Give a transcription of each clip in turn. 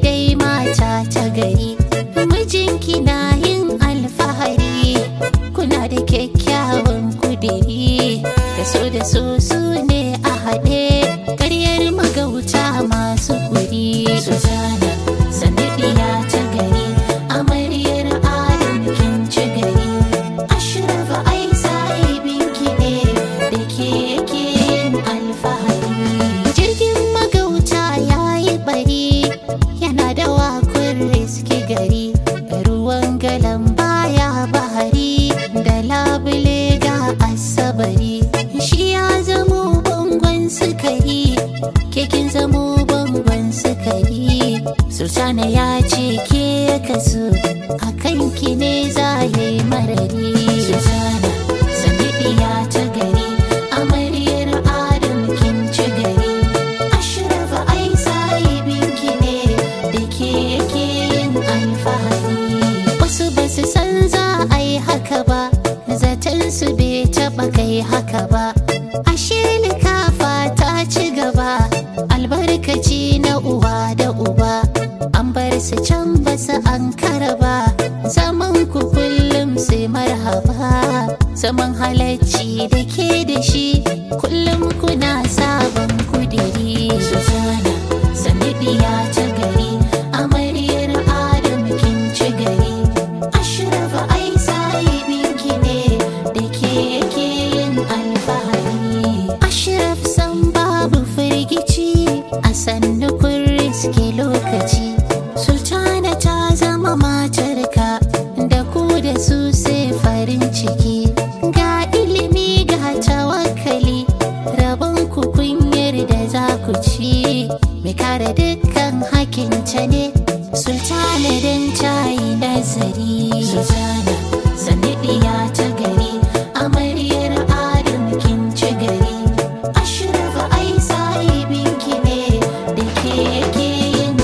dai mata ta gari mijinki na yin alfahari kuna da kyakkyawan kudiri da so da so su ne a haɗe karyar magauta masu kuri Suzana sanadiya ta gari amaryar adam kin ci gari ashrafa ai sahibinki ne da ke yake yin alfahari jirgin magauta ya yi bari yana da wakun riski gari ruwan galan baya bahari da labule ga asabari shi ya zamo bangon sukari kekin zamo bangon sukari sultana ya ce ke kasu a kanki ne za ya yi marari sultana sanadiya ta gari amaryar adam kin ci gari ashrafa ai sahibinki ne da ke yake yin alfahari wasu ba su san za a yi haka ba zaton su bai taba kai haka ba ashe likafa ta ci gaba albarkaci na uwa da uba an bar su can ba su an ba zaman ku kullum sai marhaba zaman halacci da ke da shi kullum kuna sabon kudiri Suzana sanadiya ta gari amaryar adam kin ci gari ashrafa ai sahibinki ne da ke yake yin alfahari ashraf san babu firgici a sannu kun riske lokaci sultana ta zama matarka da ku da su sai farin ciki ga ilimi ga tawakkali rabon ku kunyar da za ku ci mai kare dukkan hakinta ne sultana don ta yi nazari sultana sanadiya ta gari amaryar adam kin ci gari ashrafa ai sahibinki ne da ke yake yin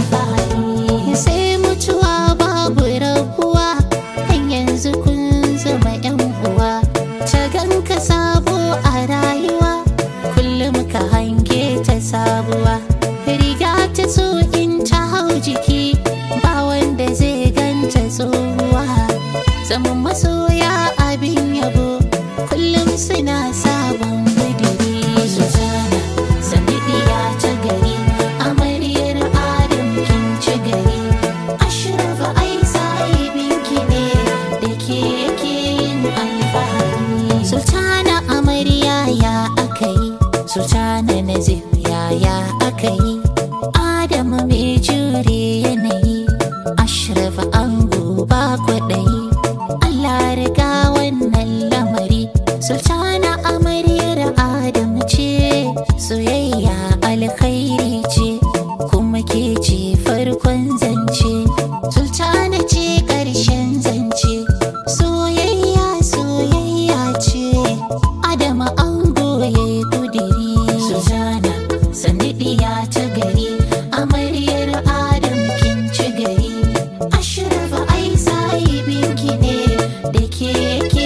alfahari sai mutuwa babu rabuwa kan yanzu kun zama yan uwa ta ganka sabo a rayuwa kullum ka hange ta sabuwa riga ta so in ta hau jiki ba wanda zai ganta tsohuwa zaman masoya abin yabo kullum suna sabon budiri Suzana sanadiya ta gari amaryar adam kin ci gari ashrafa ai sahibinki ne da ke yake yin alfahari sultana amarya ya aka yi sultana nazir yaya aka yi adamu mai jure yanayi ashrafa ango ba kwaɗayi allah riga wannan lamari sultana amaryar adam ce soyayya alkhairi ce kuma ke ce farkon zance sultana ce ƙarshen zance soyayya soyayya ce adama ango ya yi kudiri sultana sanadiya ta gari amaryar adam kin ci gari ashrafa ai sahibinki ne da ke yake